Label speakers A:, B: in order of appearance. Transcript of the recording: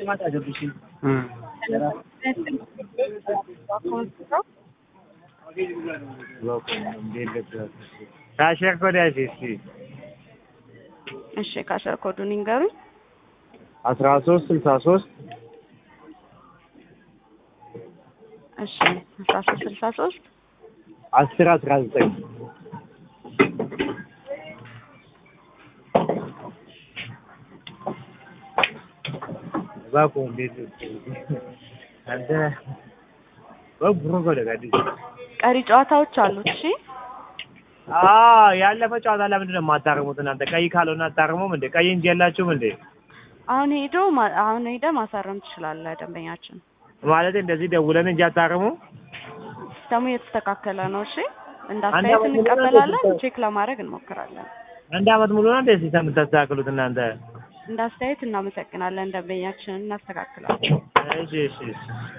A: ካሸር ኮድ ያዥ እስኪ
B: እሺ ካሸር ኮዱን ይንገሩኝ።
A: አስራ ሶስት ስልሳ ሶስት
B: እሺ አስራ ሶስት ስልሳ ሶስት
A: አስር አስራ ዘጠኝ እባክዎ እንዴት አንተ በብሮ ወደ ጋዲ
B: ቀሪ ጨዋታዎች አሉት። እሺ
A: አዎ ያለፈ ጨዋታ ለምንድን ነው የማታርሙት እናንተ? ቀይ ካልሆነ አታርሙም እንዴ? ቀይ እንጂ የላችሁም እንዴ?
B: አሁን ሄዶ ማ- አሁን ሄደ ማሳረም ትችላለህ ደንበኛችን።
A: ማለት እንደዚህ ደውለን እንጂ አታርሙ።
B: ሲስተሙ እየተስተካከለ ነው። እሺ እንደ
A: አንድ
B: አስተያየት
A: አመት ሙሉ ነው
B: እንቀበላለን፣
A: እንደዚህ
B: ቼክ ለማድረግ እንሞክራለን።
A: አንድ አመት ሙሉ ነው እንደ ሲስተም የምታስተካክሉት እናንተ?
B: እንደ አስተያየት እናመሰግናለን። ደንበኛችንን እናስተካክላለን።
A: እሺ እሺ እሺ